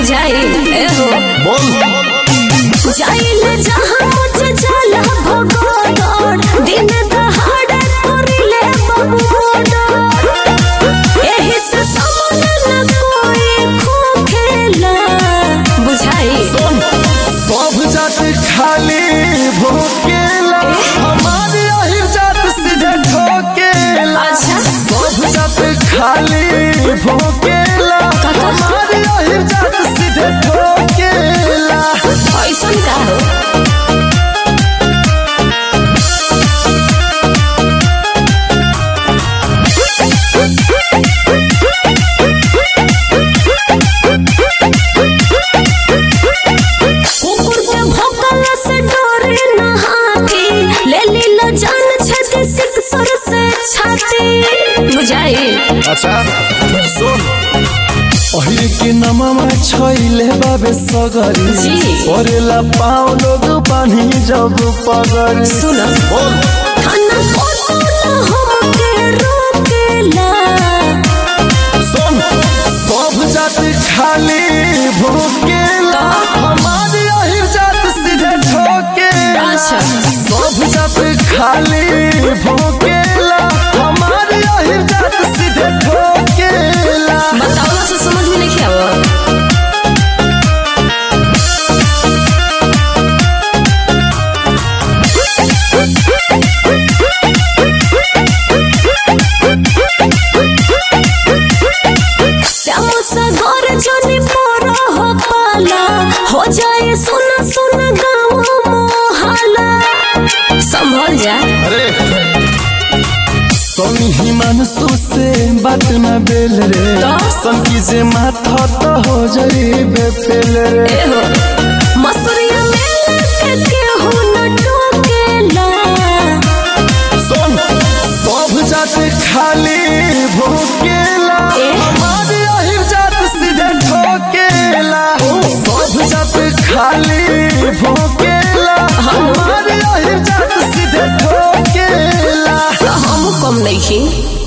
बुझाई ए हो बोल जाइले जहाँ मुझे जाला भगोदड़ दिन दहाड़े करिले बाबू मोडड़ एही से सामने न कोई खोखेला बुझाई सब जात खाली भोकेला हमारी अहिर जात सीधे ठोकेला अच्छा सब जात खाली भोकेला हमारी अहिर जात सीधे ठोकेला ऐसन का हो कुकुर के भौंकला से डरे न हाथी ले लीलो जान छेदी सिक्सर से छाती बुझाई अच्छा सुन पहिर के नममा छैले बाबे सगरी जी। परेला पाँव लोग पानी जब पगरी सुन बोल खाना कोतला हमके रोकेला सुन सब जात खाली भोकेला हमारी अहिर जात सीधे ठोकेला अच्छा। सब जात खाली भोकेला हमारी अहिर जात सीधे ठोकेला बतावला से समझ में नहीं आवा श्याम सागर जनी पोरो हो पाला हो जाए सुना सुना गाँव मोहल्ला संभल जा अरे सोनी मानसू से बात न बेल रे तो? सन की जे माथा तो हो जाई बेफेल रे ए हो मसूरिया में लटके केहू न टोकेला सुन सब जात खाली भोकेला ए? हमारी अहिर जात सीधे ठोकेला सब जात खाली भोकेला हमारी अहिर जात सीधे ठोकेला तो हम कम नहीं